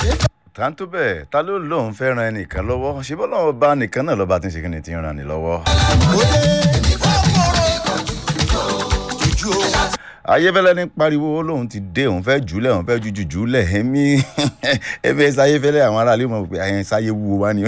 tàǹtó bẹ́ẹ̀ ta ló lóun fẹ́ ran ẹnìkan lọ́wọ́ ṣé bọ́lá ọba nìkan náà lọ́ba tí ń ṣe kí ni ti ń ran ni lọ́wọ́. ayéfẹ́lẹ́ ní pariwo lóun ti dé òun fẹ́ jùlẹ̀ òun fẹ́ jújù jùlẹ̀ ẹ̀mí ẹ̀mí ẹ̀sẹ̀ ayéfẹ́lẹ́ àwọn aráàlú mọ̀ pé ẹ̀yẹn sáyé wúwo wá ni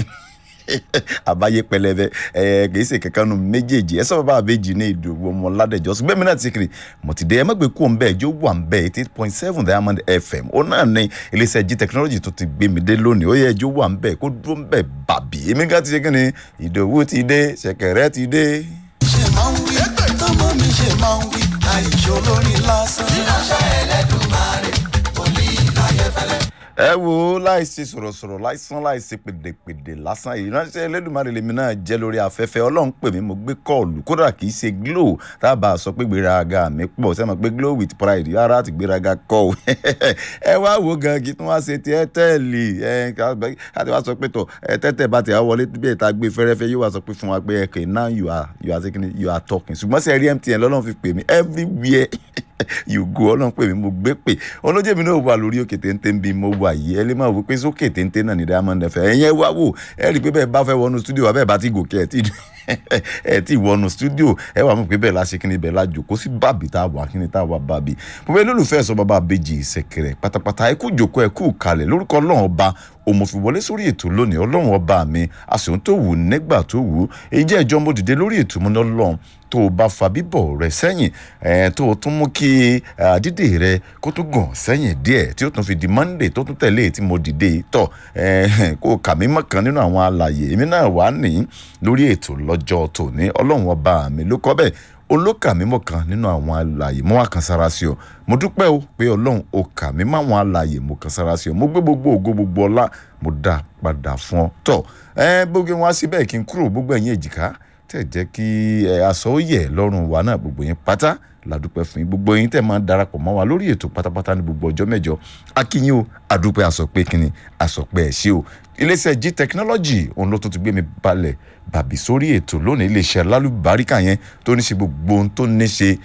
àbáyé pẹlẹbẹ ẹ kì í ṣe kankan nu méjèèjì ẹ sọ bàbá àbèjì ní ìdòwò ọmọ ládẹjọ ṣùgbọ́n mi náà ti kiri mo ti dé ẹ má gbé kú òǹbẹ ẹjọ wà ń bẹ eighty point seven diamond fm ó náà ní iléeṣẹ́ g technology tó ti gbé mi dé lónìí ó yẹ ẹjọ wà ń bẹ kó dúró ń bẹ bàbí èmi ká ti ṣe kí ni ìdòwú ti dé ṣẹ̀kẹ̀rẹ̀ ti dé. ṣe máa ń wí tọmọ mi ṣe máa ń wí àìṣó lórí lásán. ìránṣẹ́ ẹlẹ́dùnmáre olè ayẹ́fẹ́lẹ́. ẹ wo láìsí sọ̀rọ̀sọ̀rọ̀ láìsán láìsí pèdèpèdè lásán ìránṣẹ́ Elédùmarè lèmi náà jẹ́ lórí afẹ́fẹ́ ọlọ́run pè mí mo gbé kọ́ọ̀lù kódà kì í ṣe glo tábà sọ pé gbéraga mi pọ̀ sẹ́mi pé glo with pride rárá ti gbéraga kọ́ o ẹ wá wo gan kí tí wọ́n ṣe ti ẹ́tẹ́ẹ̀lì ẹ káàtì wá sọ pé tọ̀ ẹ tẹ́tẹ́ bá ti wọlé bí ẹ̀ta gbé fẹ́rẹ́fẹ́ yóò wá sọ pé fún wa pé okay now you are you are taking you are talking ṣùgbọ́n sẹ́ẹ̀rí MTN lọ́lọ́run fi pè mí everywhere you go ọlọ́run pè mí mo gbé pè olójé mi náà wà lórí òkè téńté bí mo wà yìí ẹ lè máa wò pé sókè téńté náà ní Diamond FM ẹ̀yẹn wá wò ẹ rí i pé bẹ́ẹ̀ bá fẹ́ wọnú stúdíò wa bẹ́ẹ̀ bá ti gòkè ẹ̀ tí ẹ ti wọnú stúdíò ẹ wà mọ̀ pé bẹ́ẹ̀ la ṣe kíni bẹ́ẹ̀ la jòkó sí bàbí tá a wà kíni tá a wà bàbí mo bẹ́ẹ̀ lólùfẹ́ sọ bàbá àbèjì ìṣẹ̀kẹ̀rẹ̀ pátápátá ẹ kú jòkó ẹ kú kalẹ̀ lórúkọ ọlọ́run ọba òmòfìwọlé sórí ètò lónìí ọlọ́run ọba mi àsìkò tó wù nígbà tó wù èyí jẹ́ ìjọ mo dìde lórí ètò mu lọ́lọ́run tó o bá fa bíbọ̀ rẹ sẹ́yìn tó o tún mú kí dídè rẹ kó tún gàn sẹ́yìn díẹ̀ tí ó tún fi di monday tó tún tẹ̀lé tí mo dìde tọ̀ kó o kà mí mọ́kàn nínú àwọn àlàyé èmi náà wà ní lórí ètò lọ́jọ́ tòní ọlọ́run ọba mi ló kọ́ bẹ́ẹ̀ olókà mímọ́ kan nínú àwọn àlàyé mo wá kan sára sí ọ mo dúpẹ́ o pé ọlọ́run o kà mí má àwọn àlàyé mo kan sára sí ọ mo gbé gbogbo ògo gbogbo ọlá mo dá padà fún ọ tọ ẹ gbogbo wọn á sí bẹ́ẹ̀ kí n kúrò gbogbo ẹ̀yin èjìká tẹ̀ jẹ́ kí ẹ aṣọ ó yẹ lọ́rùn wa náà gbogbo yín pátá ládùúpẹ́ fún yín gbogbo yín tẹ̀ máa ń darapọ̀ mọ́ wa lórí ètò pátápátá ní gbogbo ọjọ́ mẹ́jọ akínyìn o àdúpẹ́ àsọpẹ́ kínní àsọpẹ́ ẹ̀ ṣe o iléeṣẹ́ g technology òun ló tún ti gbé mi balẹ̀ bàbí sórí ètò lónìí iléeṣẹ́ lálùbáríkà yẹn tó ní ṣe gbogbo ohun tó ní ṣe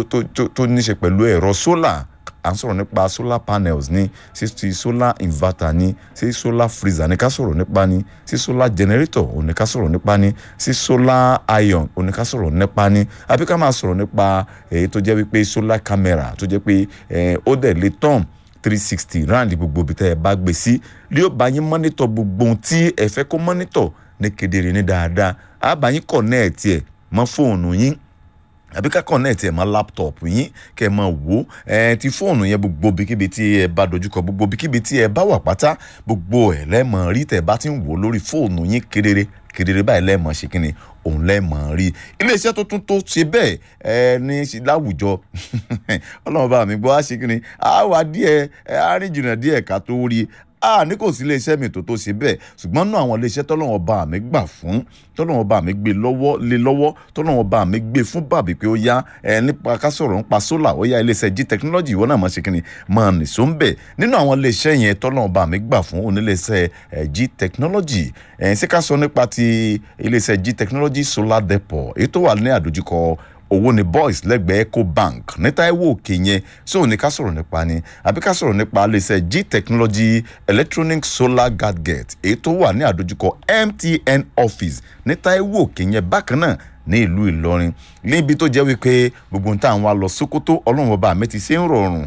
tó ní ṣe pẹ̀lú ẹ̀rọ sólà à ń sọ̀rọ̀ nípa solar panels ní sí ti solar inverter ní sí solar freezer ní ká sọ̀rọ̀ nípa ní sí solar generator òun ní ká sọ̀rọ̀ nípa ní sí solar iron òun ní ká sọ̀rọ̀ nípa ní àbí ká máa sọ̀rọ̀ nípa èyí tó jẹ́ wípé solar camera tó jẹ́ pé ó dẹ̀ lè tán three sixty rand gbogbo ibi tẹ́ ẹ bá gbé sí lé ó bá yín mọ́nítọ̀ gbogbo ohun tí ẹ fẹ́ kó mọ́nítọ̀ ní kedere ní dáadáa á bá yín kọ̀nẹ́ẹ̀tì ẹ̀ mọ́ fóònù yín àbí ká kọ̀nẹ́ẹ̀tì ẹ̀ mọ́ láptọ̀pù yín kẹ́ ẹ máa wò ẹ ti fóònù yẹn gbogbo bíkíbi tí ẹ bá dojúkọ gbogbo bíkíbi tí ẹ bá wà pátá gbogbo ẹ̀ lẹ́mọ̀ rí tẹ̀ bá ti ń wò lórí fóònù yín kedere kedere báyìí lẹ́mọ̀ ṣe kínni òun lẹ́mọ̀ rí iléeṣẹ́ tó tún tó ṣe bẹ́ẹ̀ ẹ ní láwùjọ ọlọ́run bá mi gbọ́ á ṣe kínni á wà díẹ̀ á rìn jìnnà díẹ̀ ká tó rí a ní kò sí iléeṣẹ́ mi tó tó ṣe bẹ́ẹ̀ ṣùgbọ́n náà àwọn iléeṣẹ́ tọ́lọ́wọ́n bá mi gbà fún tọ́lọ́wọ́n bá mi gbé lọ́wọ́ lé lọ́wọ́ tọ́lọ́wọ́n bá mi gbé fún bàbí pé ó yá ẹ nípa ká sọ̀rọ̀ nípa sólà ó yá iléeṣẹ́ g technology ìwọ náà máa ṣe kí ni máa nìṣó ń bẹ̀ nínú àwọn iléeṣẹ́ yẹn tọ́lọ́wọ́n bá mi gbà fún oníléeṣẹ́ g technology ẹ̀ ṣé ká sọ nípa ti iléeṣẹ́ g technology solar depot èyí tó wà ní àdójúkọ owó ni boys lẹ́gbẹ̀ẹ́ ecobank ní Táíwò òkè yẹn so ní ká sọ̀rọ̀ nípa ni àbí ká sọ̀rọ̀ nípa iléeṣẹ́ g technology electronic solar gadget èyí tó wà ní àdójúkọ mtn office ní Táíwò òkè yẹn bákan náà ní ìlú Ìlọrin níbi tó jẹ́ wípé gbogbo nǹkan àwọn lọ Sókótó ọlọ́run ọba mi ti ṣe ń rọrùn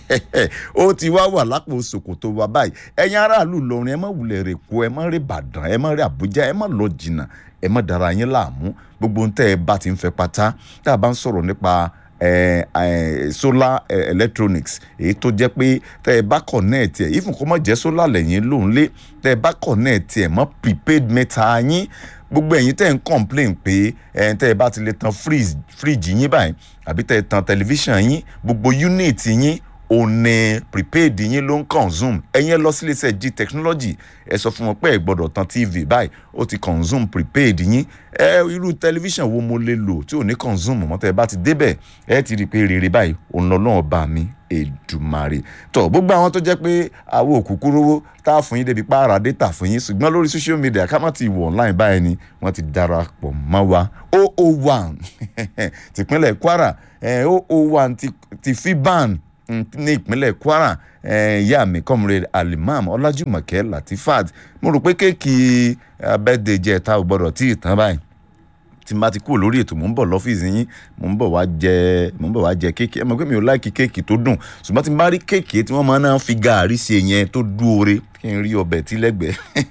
ó ti wá wà lápò Sókótó wa báyìí ẹ̀yin aráàlú Ìlọrin ẹ má wulẹ̀ rè kó ẹ má rè Ìbàdàn ẹ má rè Àbújá ẹ má lọ jìnnà ẹ má dara yín láàmú gbogbo ohun tẹ́ ẹ bá ti ń fẹ́ pátá tá a bá ń sọ̀rọ̀ nípa eh, eh, solar eh, electronics èyí tó jẹ́ pé tẹ́ ẹ bá connect ẹ̀ even kó má jẹ́ solar lẹ́yìn lóun lé tẹ́ ẹ bá connect ẹ̀ mọ́ prepaid mẹ́ta yín gbogbo ẹ̀yin tẹ́ ẹ ń complain pé ẹ̀ tẹ́ ẹ bá ti lè tan fridge fridge yín báyìí àbí tẹ́ ẹ tan television yín gbogbo unit yín òun ní prepaid yín ló ń consume ẹ̀yin ẹ lọ sí iléeṣẹ́ g technology ẹ sọ fún wọn pé ẹ gbọ́dọ̀ tan tv báyìí ó ti consume prepaid yín ẹ irú tẹlifíṣàn wo mo lè lò tí ò ní consume mọ́ tẹ́ ẹ bá ti débẹ̀ ẹ ti rí i pé rere báyìí òun lọ náà bá mi èdùmàrè tó gbogbo àwọn tó jẹ́ pé àwọn òkùnkùn rówó tá a fún yín débi pààrà data fún yín ṣùgbọ́n lórí social media ká má ti wọ̀ online báyìí ni wọ́n ti darapọ̀ mọ́ wa 001 tìpínlẹ̀ Kwara 001 ti fiban mm, ní ìpínlẹ̀ kwara eh, ìyá mi comrade alimam ọlájúmọ̀kẹ́ latifat mo rò pé kéèkì abẹ́dẹ̀ jẹ́ ta ò gbọ́dọ̀ tí ì tán báyìí tí n bá ti kúrò lórí ètò mò ń bọ̀ lọ́fíìsì yín mò ń bọ̀ wá jẹ mò ń bọ̀ wá jẹ kéèkì ẹ mọ̀ pé mi ò láìkí kéèkì tó dùn ṣùgbọ́n tí n bá rí kéèkì tí wọ́n máa ń fi gàárì ṣe yẹn tó dúore kí n rí ọbẹ̀ tí lẹ́gbẹ̀ẹ́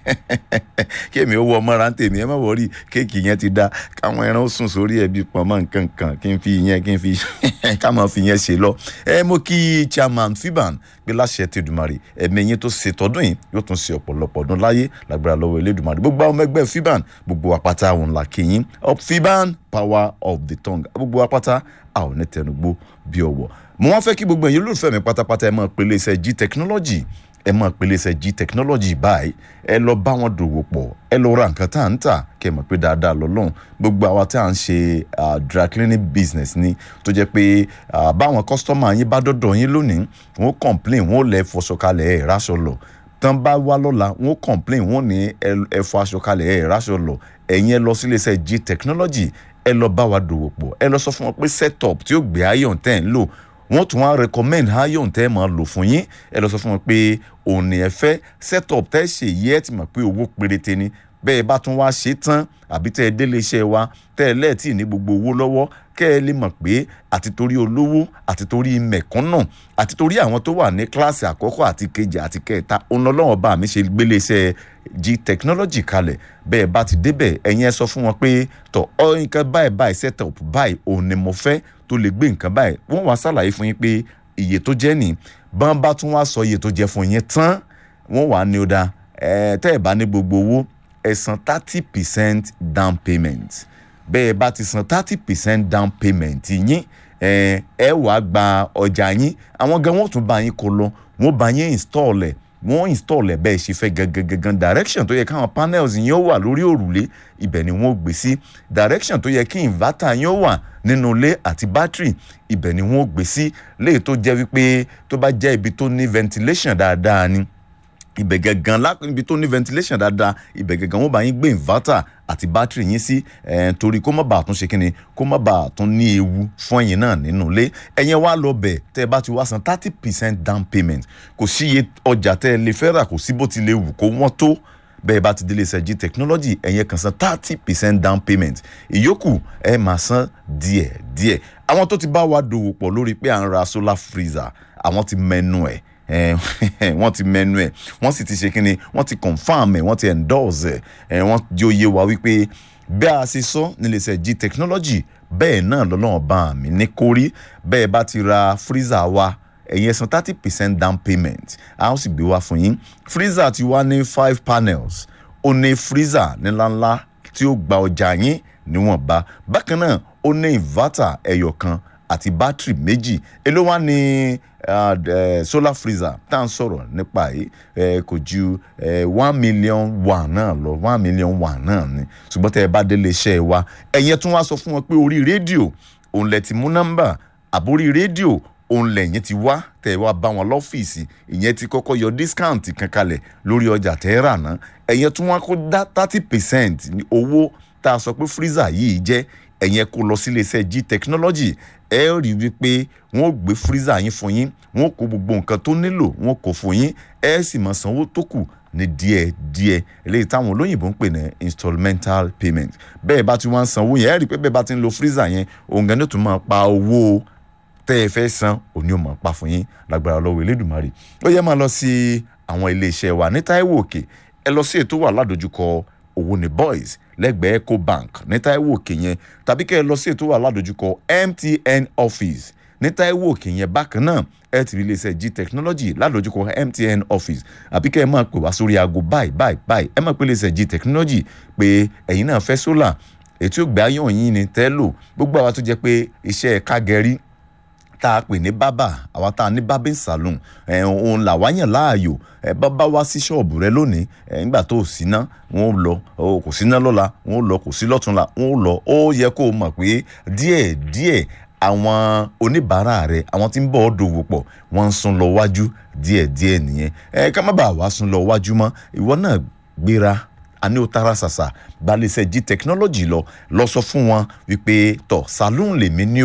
kí èmi ó wọ ọmọ ra ń tèmi ẹ má wọrí kéèkì yẹn ti dá káwọn ẹran ó sùn sórí ẹbí pọnmọ nǹkan kan kí n fi yẹn kí n fi ká máa fi yẹn ṣe lọ ẹ mo kí chairman fiban pé láṣẹ ti dùmarè ẹ̀mí yín tó ṣe tọdún yìí yóò tún ṣe ọ̀pọ̀lọpọ̀ ọdún láyé lágbára lọ́wọ́ elédùmarè gbogbo àwọn ọmọ ẹgbẹ́ fiban gbogbo àpáta àwọn ńlá kìyìn up fiban power of the tongue gbogbo àpáta a ò ní tẹnugbó bí ọwọ́ mo wá fẹ́ kí gbogbo ẹ̀yin olólùfẹ́ mi pátápátá ẹ máa pèlè iṣẹ́ g technology ẹ máa pèlè iṣẹ́ g technology báyìí ẹ lọ bá wọn dòwò pọ̀ ẹ lọ ra nǹkan tá à ń tà kẹ́ ẹ mọ̀ pé dáadáa lọ́lọ́run gbogbo àwa tá à ń ṣe dry cleaning business ni tó jẹ́ pé ah, báwọn kọ́sítọ́mà yín bá dọ́dọ̀ yín lónìí wọ́n complain wọ́n lẹ̀ fọṣọ kalẹ̀ ẹ̀ ráṣọ lọ tán bá wá lọ́la wọ́n complain wọ́n ní ẹ- ẹ fọ aṣọ kalẹ̀ ẹ̀ ráṣọ lọ ẹ̀yin ẹ lọ sílé iṣẹ́ g technology ẹ lọ bá wa dòwò pọ̀ ẹ lọ sọ fún wọn pé setup tí ó gbé iron tẹ́ ń lò wọ́n tún wá recommend iron tẹ́ máa lò fún yín ẹ lọ sọ fún wọn pé òun ni ẹ fẹ́ setup tẹ́ ṣe yí ẹ ti mọ̀ pé owó péréte ni bẹ́ẹ̀ bá tún wá ṣe tán àbí tẹ́ ẹ délé iṣẹ́ wa tẹ́ ẹ lẹ́ẹ̀tì ní gbogbo owó lọ́wọ́ kẹ́ ẹ lè mọ̀ pé àti torí olówó àti torí mẹ̀kúnnù àti torí àwọn tó wà ní kíláàsì àkọ́kọ́ àti kejì àti kẹta òun lọ́wọ́ bá mi ṣe gbélé iṣẹ́ g technology kalẹ̀ bẹ́ẹ̀ bá ti débẹ̀ ẹ̀yin ẹ sọ fún wọn pé tọ̀ ọ́ nǹkan báyìí báyìí setup báyìí òun ni mo fẹ́ tó lè gbé nǹkan báyìí wọ́n wá ṣàlàyé fún yín pé iye tó jẹ́ nì bọ́n bá tún wá sọ iye tó jẹ́ fún yín tán wọ́n wà ní ó dáa ẹ̀ tẹ́ ẹ̀ bá ní gbogbo owó ẹ san thirty percent down payment bẹ́ẹ̀ bá ti san thirty percent down payment yín ẹ ẹ wàá gba ọjà yín àwọn gan wọ́n tún bá yín kó lọ wọ́n bá yín install ẹ̀ wọ́n install ẹ̀ bẹ́ẹ̀ ṣe fẹ́ gangan gangan direction tó yẹ káwọn panels yín ó wà lórí òrùlé ibẹ̀ ni wọ́n ó gbé sí direction tó yẹ kí inverter yín ó wà nínú ilé àti battery ibẹ̀ ni wọ́n ó gbé sí léyìí tó jẹ́ wípé tó bá jẹ́ ibi tó ní ventilation dáadáa ni ibẹ̀ gangan lá- ibi tó ní ventilation dáadáa ibẹ̀ gangan wọ́n bá yín gbé inverter àti battery yín sí eh, torí kó má bàa tún ṣe kínni kó má bàa tún ní ewu fún ẹ̀yin náà nínú ilé ẹ̀yin wá lọ bẹ̀ tẹ́ ẹ bá ti wá san thirty percent down payment kò sí iye ọjà tẹ́ ẹ lè fẹ́ rà kò sí bó ti lè wù kó wọ́n tó bẹ́ẹ̀ bá ti délé ṣẹ́jí technology ẹ̀yin kan san thirty percent down payment ìyókù ẹ máa san díẹ̀ díẹ̀ àwọn tó ti bá wa dòwò pọ̀ lórí pé à ń ra solar freezer àwọn ti mẹ́nu ẹ̀ Eh, wọ́n ti mẹ́nu ẹ̀ wọ́n sì ti ṣe kínni wọ́n ti confam ẹ̀ wọ́n ti endorse ẹ̀ eh, wọ́n jẹ́ òye wa wípé bí a ṣe sọ níléeṣẹ́ g technology bẹ́ẹ̀ náà lọ́lọ́run bá mi ní kórí bẹ́ẹ̀ bá ti ra freezer wa ẹ̀yin ẹ san thirty percent down payment a ó sì gbé wá fún yín freezer ti wá ní five panels ó ní freezer ńláńlá tí ó gba ọjà yín níwọ̀nba bákan náà ó ní inverter ẹyọ kan àti bátìrì méjì èló wá ní uh, uh, solar freezer tá à ń sọ̀rọ̀ nípa yìí uh, kò ju uh, one million one náà lọ one million one náà ni ṣùgbọ́n tẹ́ ẹ bá délé iṣẹ́ wa ẹ̀yẹn tún wá sọ fún wọn pé orí rédíò òun lẹ ti mú nọ́mbà àbórí rédíò òun lẹ́yìn ti wá tẹ̀ ẹ wá bá wọn lọ́fíìsì ìyẹn ti kọ́kọ́ yọ dískáǹtì kan kalẹ̀ lórí ọjà tẹ́ ẹ rà ná ẹ̀yẹn tún wá kó dá thirty percent ní owó tá a sọ pé freezer yìí jẹ́ ẹ̀yẹn kó lọ sílé iṣẹ́ g technology ẹ rí i wípé wọ́n gbé freezer yín fún yín wọ́n kó gbogbo nǹkan tó nílò wọ́n kó fún yín ẹ sì máa sanwó tó kù ní díẹ̀ díẹ̀ eléyìí táwọn olóyìnbó ń pè ní installmental payment bẹ́ẹ̀ bá ti wá ń sanwó yẹn ẹ rí i pé bẹ́ẹ̀ bá ti ń lo freezer yẹn òun gan ni ó tún máa pa owó tẹ́ ẹ fẹ́ san òní ò máa pa fún yín lágbára lọ́wọ́ elédùnmarè ó yẹ máa lọ sí àwọn iléeṣẹ́ wa ní Táíwò Òkè ẹ lọ sí ètò wà ládojúkọ owó ní boys lẹ́gbẹ̀ẹ́ ecobank ní Táíwò Òkè yẹn tàbí kẹ́ ẹ lọ sí ètò wà ládojúkọ MTN office ní Táíwò Òkè yẹn bákan náà ẹ ti rí iléeṣẹ́ g technology ládojúkọ MTN office àbí kẹ́ ẹ máa pè wá sórí aago báyìí báyìí báyìí ẹ máa pè iléeṣẹ́ g technology pé ẹ̀yin náà fẹ́ sólà ètò ìgbà ayọ̀ yín ni tẹ́lò gbogbo àwa tó jẹ́ pé iṣẹ́ kágẹ́rí tá a pè ní bábà àwa tá a ní bábìn saloon ẹ òun là wá yàn láàyò ẹ bá bá wá sí ṣọ́ọ̀bù rẹ lónìí ẹ nígbà tó o síná wọn ò lọ o kò síná lọ́la wọn ò lọ kò sí lọ́túnla wọn ò lọ ó yẹ kó o mọ̀ pé díẹ̀ díẹ̀ àwọn oníbàárà rẹ àwọn tí ń bọ̀ ọ́ dòwò pọ̀ wọ́n ń sún lọ wájú díẹ̀ díẹ̀ nìyẹn ẹ ká má bàa wá sún lọ wájú mọ́ ìwọ náà gbéra àní o tara ṣàṣà gbalẹ̀ṣẹ̀ g technology lọ lọ sọ fún wọn wípé tọ̀ saloon lèmi ní o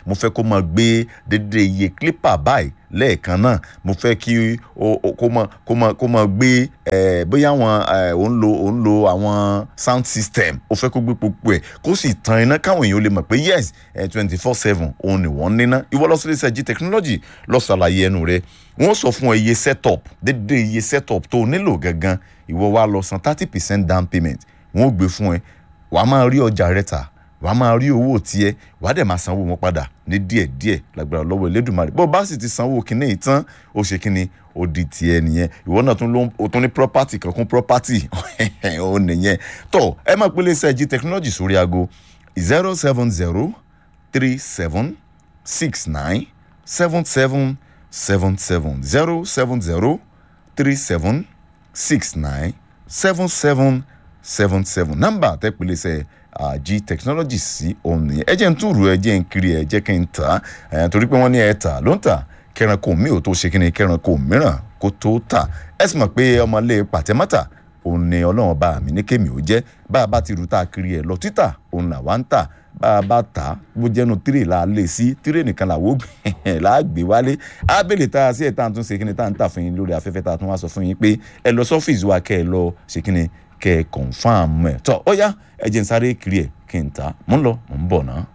mo fẹ́ kó máa gbé dédé iye clipper báyìí lẹ́ẹ̀kan náà mo fẹ́ kí o o- kó máa kó máa kó máa gbé ẹ̀ bóyá àwọn ẹ̀ ò ń lo ò ń lo àwọn sound system o fẹ́ kó gbé gbogbo ẹ̀ kó sì tan iná káwọn èèyàn lè mọ̀ pé yes ẹ̀ twenty four seven òun ni wọ́n níná ìwọ lọ sílé iṣẹ́ G technology lọ ṣàlàyé ẹnu rẹ wọ́n sọ fún ọ iye setup dédé iye setup tó o nílò gangan ìwọ wa lọ san thirty percent down payment wọ́n ó gbé fún ẹ wàá máa rí ọjà rẹ tà wàá máa rí owó tiẹ̀ wàá dẹ̀ máa sanwó wọn padà ní díẹ̀díẹ̀ lágbára lọ́wọ́ Elédùmarè bó o bá sì ti sanwó kinní yìí tán ó ṣe kinní ó di tiẹ̀ nìyẹn ìwọ náà tún ló ń- o tún ní property kankan property ó nìyẹn tó ẹ máa pélé iṣẹ́ G technology sórí aago zero seven zero three seven six nine seven seven seven seven zero seven zero three seven six nine seven seven seven seven nọ́mbà tẹ́pẹ́lẹ́sẹ̀ G technology sí òun nìyẹn ẹ jẹ́ ń túrú ẹ jẹ́ ń kiri ẹ jẹ́ kí n tà á torí pé wọ́n ní ẹ tà ló ń tà kẹranko mi ò tó ṣe kí ni kẹranko mìíràn kó tó tà ẹ sì mọ̀ pé ọmọlé pàtẹ́mọ́tà òun ni ọlọ́run bá mi ní kémi ò jẹ́ bá a bá ti rú tá a kiri ẹ̀ lọ títà òun là wá ń tà bá a bá tà á bó jẹ́nu tírè là á lè sí tírè nìkan làwọ́ là á gbé wálé ábẹ́lẹ̀ tá a sí ẹ̀ tá a tún ṣe kí ni tá a ń tà fún yín lórí afẹ́fẹ́ tá a tún wá sọ fún yín pé ẹ lọ sọ́fíìsì wa kẹ́ ẹ lọ ṣe kí ni kẹ́ ẹ kọ̀ǹfàmù ẹ̀ tọ́ ó yá ẹ jẹ́ n sáré kiri ẹ̀ kí n tà á mò ń lọ mò ń bọ̀ náà.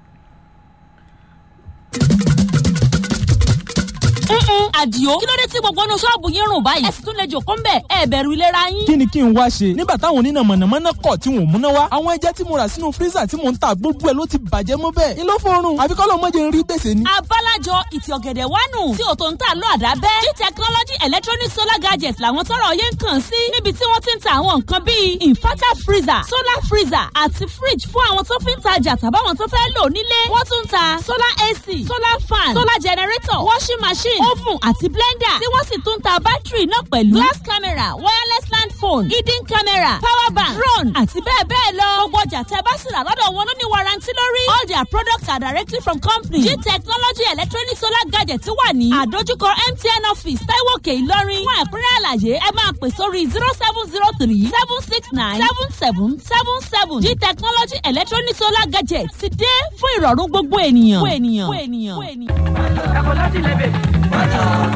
Mm-mm, àdìo kí ló dé tí gbogbo inú ṣọ́ọ̀bù yín rùn báyìí ẹ sì tún lè jòkó ń bẹ̀ ẹ bẹ̀rù ìlera yín. kí ni kí n wá ṣe nígbà táwọn oníná mọ̀nàmọ́ná kọ̀ tí wọ́n múná wá àwọn ẹja tí mo rà sínú fírísà tí mò ń ta gbogbo ẹ̀ ló ti bàjẹ́ mọ́ bẹ́ẹ̀ ni ló fọrùn àfi kọ́ ló mọ́jẹ ń rí gbèsè ni. abálájọ ìtì ọ̀gẹ̀dẹ̀ wánu tí òtò ń tà lọ àdábẹ́ g technology electronic solar gadgets làwọn tọrọ yẹn ń kàn sí níbi tí wọ́n ti ń ta àwọn nǹkan bíi inverter freezer solar freezer àti fridge fún àwọn tó fi ń tajà tàbáwọn tó fẹ́ lò nílé wọ́n tún ń ta solar ac solar fan solar generator washing machine oven àti blender tí wọ́n sì tún ń ta bátìrì náà pẹ̀lú glass camera wireless land phone hidden camera power bank drone àti bẹ́ẹ̀ bẹ́ẹ̀ lọ gbogbo ọjà tẹ́ bá sì rà lọ́dọ̀ wọn ló ní warranty lórí all their products are directly from company g technology electronic solar gadget wà ní àdójúkọ mtn office taiwo òkè ìlọrin fún ẹ̀kúnrẹ́ àlàyé ẹ máa pè sórí zero seven zero three seven six nine seven seven seven seven g technology electronic solar gadget ti dé fún ìrọ̀rùn gbogbo ènìyàn. gbogbo ènìyàn. gbogbo ènìyàn.